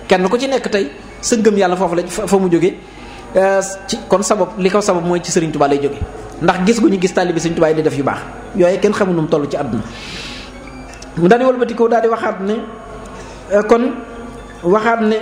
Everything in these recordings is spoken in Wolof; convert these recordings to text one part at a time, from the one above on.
kenn ku ci nekk tey sa ngëm yàlla foofu la fa mu jógee ci kon sabab li ko sabab mooy ci Serigne Touba lay jóge ndax gis gu ñu gis taalibe Serigne Touba yi di def yu baax yooyu kenn xamu nu mu toll ci àdduna mu daal di wëlbatikoo daal di waxaat ne kon waxaat ne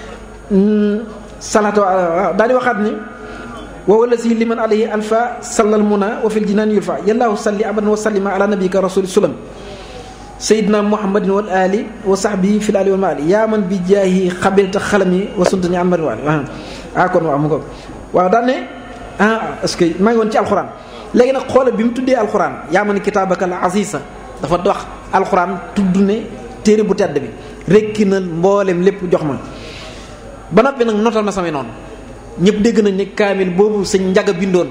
salaatu daal di waxaat ne wa wala si liman alayhi alfa sallal muna wa fil jinaan yulfa yallaahu salli abadan wa sallima ala nabika rasuli sulam sayidna muhammadin wal ali wa sahbihi fil ali wal maali yaa man bi jaahi xabilta xalami wa suntani an mari waali ah kon waaw mu ko waaw daan ne ah est-ce que maa ngi woon ci alxuraan léegi nag xoolal bi mu tuddee alxuraan yaa man kitaabaka la aziza dafa wax alxuraan tudd ne téere bu tedd bi rekki na mboolem lépp jox ma ba noppi nag notal ma samay noonu ñëpp dégg nañ ne kaamil boobu sëñ njaga bindoon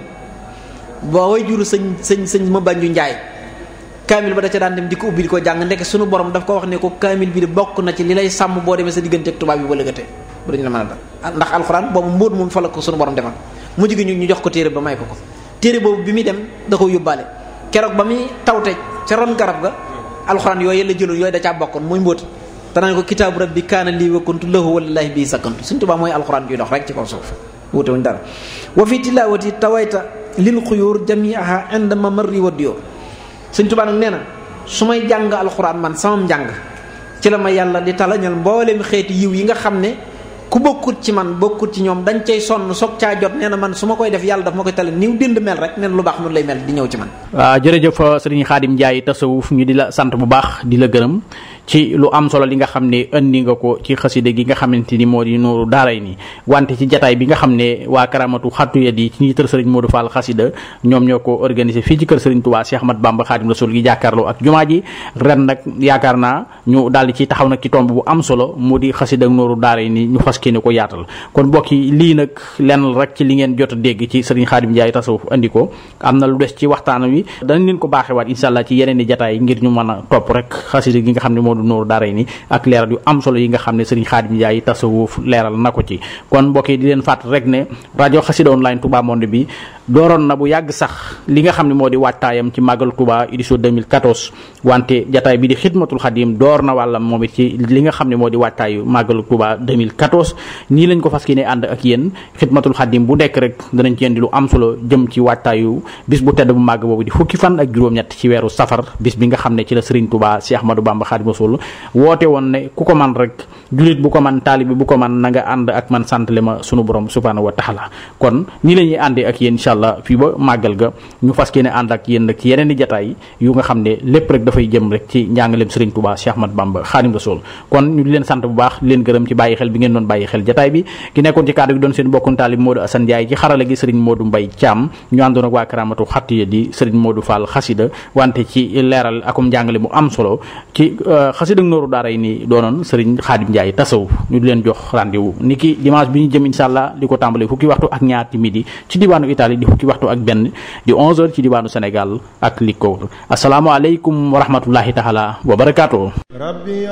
ba way juru sëñ sëñ sëñ ma bànju njaay kaamil ba da ca daan dem di ko ubbi di ko jàng ndekk suñu borom daf ko wax ne ko kaamil bi de bokk na ci li lay sàmm boo demee sa diggante ak tubaab yi ba lëgate bu dañu la mën a dal ndax alxuraan boobu mbóot moom fa la ko suñu borom defal mu jigi ñu ñu jox ko téere ba may ko ko téere boobu bi muy dem da ko yóbbaale keroog ba muy tawte ca ron garab ga alxuraan yooyu la jëloon yooyu da caa bokkoon muy mbóot danaan ko kitaabu rabbi kaana lii wa kuntu lahu wallaahi bii sakkantu suñ tubaab mooy alxuraan juy dox rek ci kaw suuf wuute wuñ dara wa fi tilaawati tawayta lil xuyóor jamiaha inda ma marri wa diyoor suñ tubaab nag nee na su may jàng alxuraan man sama njàng ci la ma yàlla di talañal mboolem xeeti yiw yi nga xam ne ku bokkut ci man bokkut ci ñoom dañ cay sonn soog caa jot nee na man su ma koy def yàlla daf ma koy tale niw dind mel rek nee na lu baax noonu lay mel di ñëw ci man waaw jërëjëf sëriñ Xaadim Njaay tasawuf ñu di la sant bu baax di la gërëm ci lu am solo li nga xam ne indi nga ko ci xaside gi nga xamante ni moo di nooru daaray ni wante ci jataay bi nga xam ne waa karamatu xattu yet yi ci njiital sëriñ Modou Fall xasida ñoom ñoo ko organisé fii ci kër sëriñ Touba Cheikh Ahmad Bamba Xaadim Rasul gi jàkkaarloo ak jumaa ji ren nag yaakaar naa ñu daal di ci taxaw nag ci tomb bu am solo mu di xasida ak nooru daaray ni ñu fas ne ko yaatal kon mbokki lii nag lenn rek ci li ngeen jot a dégg ci sëriñ Xaadim Njaay tasawuf andi ko am na lu des ci waxtaan wi danañ leen ko baaxewaat insha allah ci yeneen i jataay ngir ñu mën a topp rek xasida gi nga xam ne moo du nooru daaray ni ak leeral yu am solo yi nga xam ne sëriñ Xaadim Njaay tasawuf leeral na ko ci kon mbokk yi di leen fàtt rek ne rajo xasida online Touba Monde bi dooroon na bu yàgg sax li nga xam ne moo di waajtaayam ci màggal Touba édition 2014 wante jataay bi di xidmatul xadim door na wàllam moom it ci li nga xam ne moo di waajtaayu màggal Touba 2014 nii lañ ko fas yéene ànd ak yéen xidmatul xadim bu nekk rek danañ ci indi lu am solo jëm ci waajtaayu bis bu tedd bu màgg boobu di fukki fan ak juróom-ñett ci weeru safar bis bi nga xam ne ci la sëriñ Touba Cheikh Ahmadou Bamba Xaadimu Rasuul woote woon ne ku ko man rek julit bu ko man taalibi bu ko man na nga ànd ak man santale ma sunu borom subhaanahu wa taala kon nii la ñuy àndee ak yéen incha allah fii ba màggal ga ñu fas yéene ànd ak yéen nag ci yeneen i jataay yu nga xam ne lépp rek dafay jëm rek ci njàngaleem Serigne Touba Cheikh Ahmad Bamba Xaadimu Rasuul kon ñu di leen sant bu baax di leen gërëm ci bàyyi xel bi ngeen doon bàyyi xel jataay bi ki nekkoon ci kaddu gi doon seen bokkum taalib Modou Assane Ndiaye ci xarala gi Serigne Modou Mbaye Thiam ñu àndoon ak waa karamatu xattiya di Serigne Modou Fall xasida wante ci leeral akum njàngale mu am solo ci xasida nooru daaray ni doonoon Serigne Xaadim Njaay tasawuf ñu di leen jox rendez-vous ni ki dimanche bi ñu jëm insha allah di ko tàmbale fukki waxtu ak ñaar ci midi ci diwaanu Italie di fukki waxtu ak benn di 11 heures ci diwaanu Sénégal ak li ko wër asalaamaaleykum wa rahmatullahi taala wa barakaatu